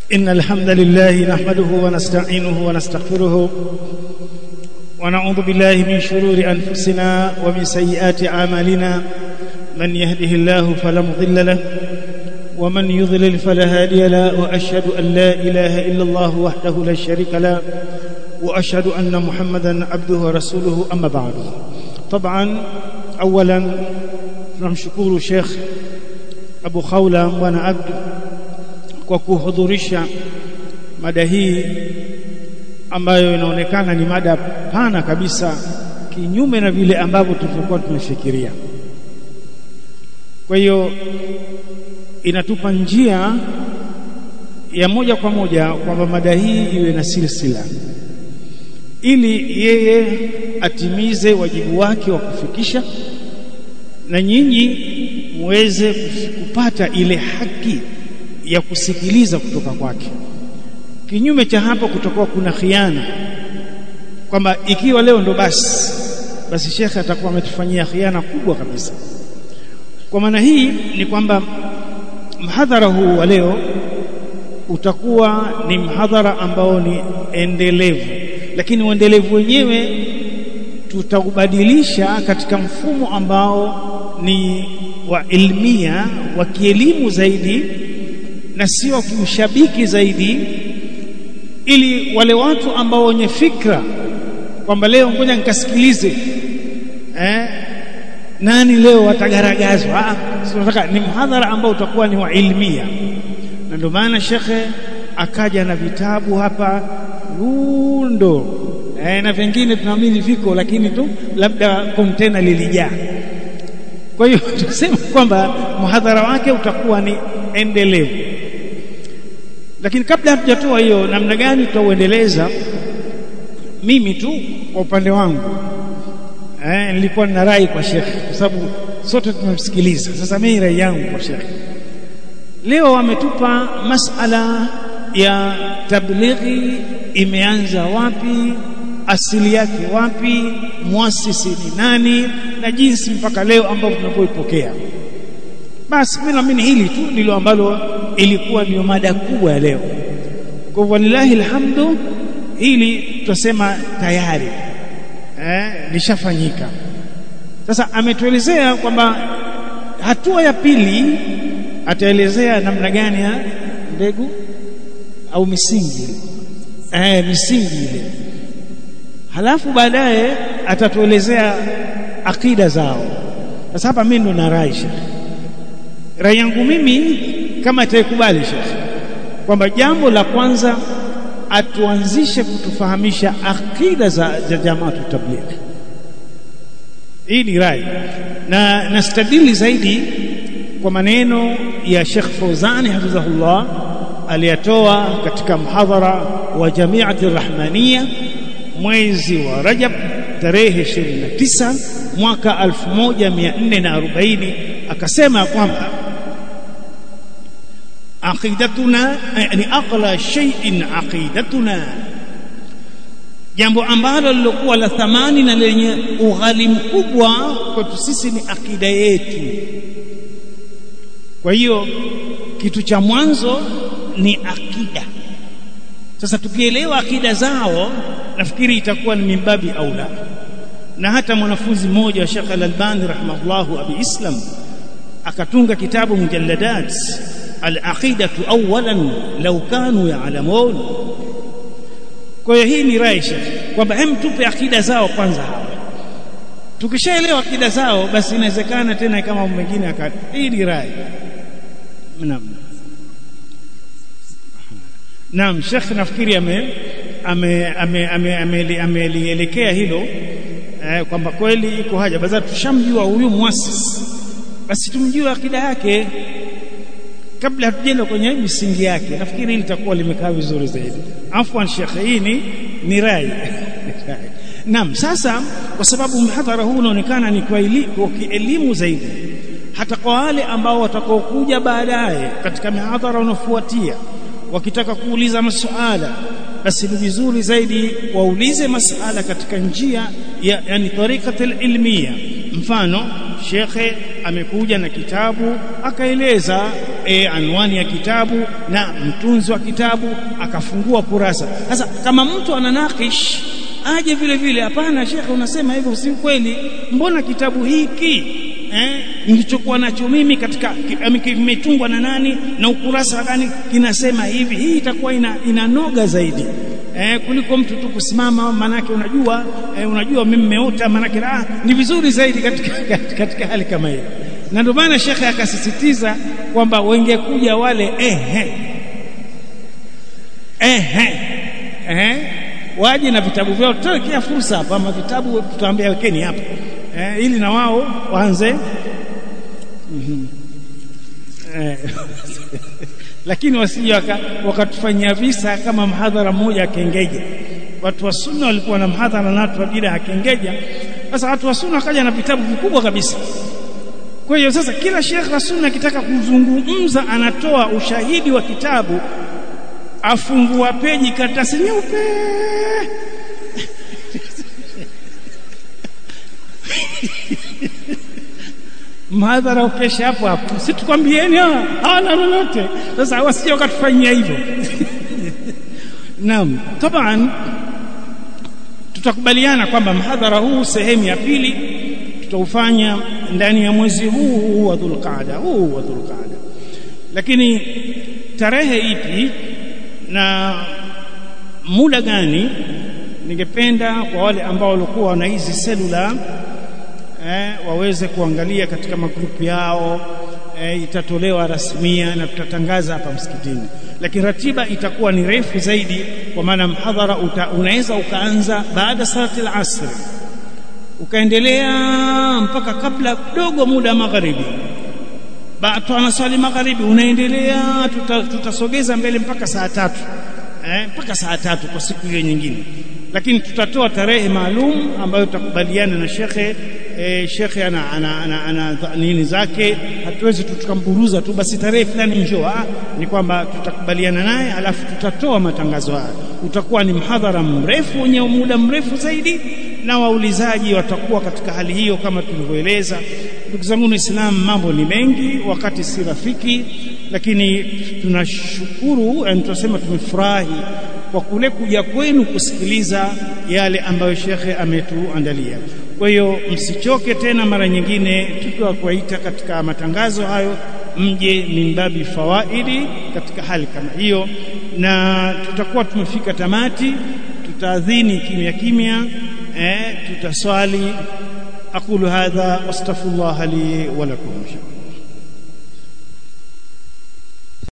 إن الحمد لله نحمده ونستعينه ونستغفره ونعوذ بالله من شرور أنفسنا ومن سيئات أعمالنا من يهده الله فلا مضل له ومن يضلل فلا هادي له وأشهد أن لا إله إلا الله وحده لا شريك له وأشهد أن محمدا عبده ورسوله أما بعد طبعا أولا tunamshukuru Sheikh Abu Khawla Bwana Abdu kwa kuhudhurisha mada hii ambayo inaonekana ni mada pana kabisa kinyume na vile ambavyo tulivyokuwa tumefikiria. Kwa hiyo inatupa njia ya moja kwa moja kwamba mada hii iwe na silsila ili yeye atimize wajibu wake wa kufikisha na nyinyi muweze kupata ile haki ya kusikiliza kutoka kwake. Kinyume cha hapo, kutakuwa kuna khiana, kwamba ikiwa leo ndo basi basi shekhe atakuwa ametufanyia khiana kubwa kabisa. Kwa maana hii ni kwamba mhadhara huu wa leo utakuwa ni mhadhara ambao ni endelevu, lakini uendelevu wenyewe tutaubadilisha katika mfumo ambao ni wa ilmia wa kielimu zaidi na sio wa kiushabiki zaidi, ili wale watu ambao wenye fikra kwamba leo ngoja nikasikilize eh, nani leo watagaragazwa. Tunataka ni mhadhara ambao utakuwa ni wa ilmia, na ndio maana shekhe akaja na vitabu hapa rundo eh, na vingine tunaamini viko, lakini tu labda kontena lilijaa. Kwa hiyo tuseme kwamba mhadhara wake utakuwa ni endelevu, lakini kabla hatujatoa hiyo namna gani tutauendeleza, mimi tu kwa upande wangu eh, nilikuwa nina rai kwa shekhe, kwa sababu sote tumemsikiliza. Sasa mimi rai yangu kwa shekhe, leo ametupa masala ya tablighi imeanza wapi, asili yake wapi, muasisi ni nani, na jinsi mpaka leo ambavyo tunapoipokea. Basi mimi naamini hili tu ndilo ambalo ilikuwa ndio mada kubwa ya leo. Kwa walillahi alhamdu, hili tutasema tayari eh, lishafanyika. Sasa ametuelezea kwamba hatua ya pili ataelezea namna gani ya mbegu au misingi eh, misingi ile halafu baadaye atatuelezea akida zao. Sasa hapa mimi ndo na rai Sheikh, rai yangu mimi kama itaikubali Sheikh, kwamba jambo la kwanza atuanzishe kutufahamisha akida za, za jamaatu tablighi. Hii ni rai na nastadili zaidi kwa maneno ya Sheikh Fauzani hafidhahullah aliyatoa katika mhadhara wa Jamiati Rahmania mwezi wa Rajab tarehe 29 mwaka 1440 akasema kwamba aqidatuna yani aqla shay'in aqidatuna jambo ambalo lilokuwa la thamani na lenye ughali mkubwa kwetu sisi ni akida yetu kwa hiyo kitu cha mwanzo ni akida sasa tukielewa akida zao nafikiri itakuwa ni mimbabi aula na hata mwanafunzi mmoja wa Sheikh Al-Albani rahimahullahu abi Islam akatunga kitabu mujalladat al-aqidatu awalan law kanu ya'lamun kwa hiyo hii ni rai Sheikh kwamba hem tupe akida zao kwanza hawa tukishaelewa akida zao basi inawezekana tena kama mwingine aka hii ni rai naam naam Sheikh nafikiri ame amelielekea hilo eh, kwamba kweli iko haja basi tushamjua huyu muasisi basi tumjue akida yake kabla hatujenda kwenye misingi yake nafikiri hili litakuwa limekaa vizuri zaidi afwan shekhe hii ni ni rai naam sasa kwa sababu mhadhara huu unaonekana ni kwa elimu zaidi hata kwa wale ambao watakaokuja baadaye katika mihadhara unaofuatia wakitaka kuuliza masuala basi ni vizuri zaidi waulize masala katika njia ya yani tariqatul ilmiya mfano shekhe amekuja na kitabu akaeleza e, anwani ya kitabu na mtunzi wa kitabu akafungua kurasa sasa kama mtu ananakish aje vile vile hapana shekhe unasema hivyo si kweli mbona kitabu hiki eh nilichokuwa nacho mimi katika kimetungwa na nani na ukurasa gani kinasema hivi hii itakuwa ina, inanoga zaidi eh, kuliko mtu tu kusimama manake unajua eh, unajua mimi nimeota manake ah, ni vizuri zaidi katika, katika hali kama hiyo na ndio maana shekhe akasisitiza kwamba wengekuja wale ehe ehe ehe waje na vitabu vyao tutawekea fursa hapa ama vitabu tutaambia wekeni hapa eh, ili na wao waanze mm -hmm. eh, lakini wasije wakatufanyia visa kama mhadhara mmoja akengeja watu wa sunna walikuwa na mhadhara na watu wa bid'a akengeja sasa watu wa sunna wakaja na vitabu vikubwa kabisa kwa hiyo sasa kila shekh wa sunna akitaka kuzungumza anatoa ushahidi wa kitabu afungua peji karatasi nyeupe mhadhara ukesha hapo hapo si tukwambieni hawana lolote sasa wasije wakatufanyia hivyo naam taban tutakubaliana kwamba mhadhara huu sehemu ya pili tutaufanya ndani ya mwezi huu huu wa dhulqaada huu wa dhulqaada lakini tarehe ipi na muda gani ningependa kwa wale ambao walikuwa wana hizi selula eh, waweze kuangalia katika magrupu yao eh, itatolewa rasmia na tutatangaza hapa msikitini lakini ratiba itakuwa ni refu zaidi kwa maana mhadhara unaweza ukaanza baada salati al-asr ukaendelea mpaka kabla kidogo muda magharibi baada anaswali magharibi unaendelea tuta, tutasogeza mbele mpaka saa tatu eh, mpaka saa tatu kwa siku hiyo nyingine lakini tutatoa tarehe maalum ambayo tutakubaliana na shekhe e, shekhe ana, ana, ana, ana nini zake hatuwezi tukamburuza tu basi tarehe fulani njoo ni kwamba tutakubaliana naye alafu tutatoa matangazo haya utakuwa ni mhadhara mrefu wenye muda mrefu zaidi na waulizaji watakuwa katika hali hiyo kama tulivyoeleza ndugu zangu Islam mambo ni mengi wakati si rafiki lakini tunashukuru na tunasema tumefurahi kwa kule kuja kwenu kusikiliza yale ambayo shekhe ametuandalia kwa hiyo msichoke tena mara nyingine tukiwa kuwaita katika matangazo hayo mje mimbabi fawaidi katika hali kama hiyo na tutakuwa tumefika tamati tutaadhini kimya kimya eh tutaswali aqulu hadha wastaghfirullah li wa lakum